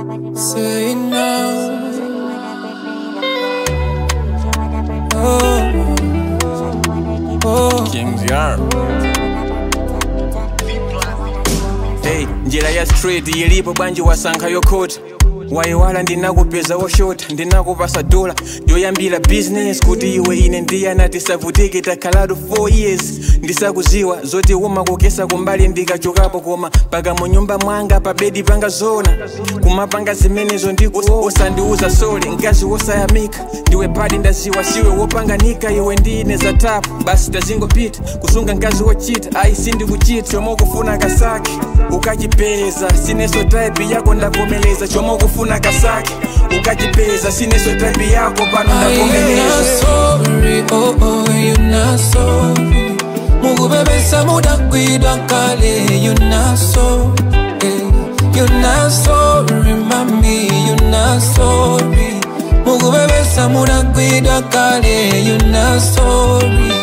Say now. Oh, oh. Kings Yard. Hey, njira ya straight ilipo bwanji wasankha yokhota wayiwala ndinakupeza woshota ndinakupasa dola yoyambira business kuti iwe ine ndiyana tisavutike takhalatu 4 years ndisakuziwa zoti umakukesa kumbali ndikachokapo koma paka mu nyumba mwanga pa bedi panga zona kumapanga zimenezo ndiko usandiuza sole mkazi wosayamika ndiwe padi ndaziwa siwe wopanganika iwe ndine za tapu basi tazingopita kusunga mkazi wochita ayi sindikuchita chomwe ukufuna kasake ukachipeza sineso type yako ndavomeleza chomwe ukufuna kasake ukachipeza sineso type yako pano Are you not ndavomeleza sorry? Oh, oh, you not sorry. Mukubebesa mudakwidwa kale, you not sorry. You not sorry, mami, you not sorry. Mukubebesa mudakwidwa kale, you not sorry.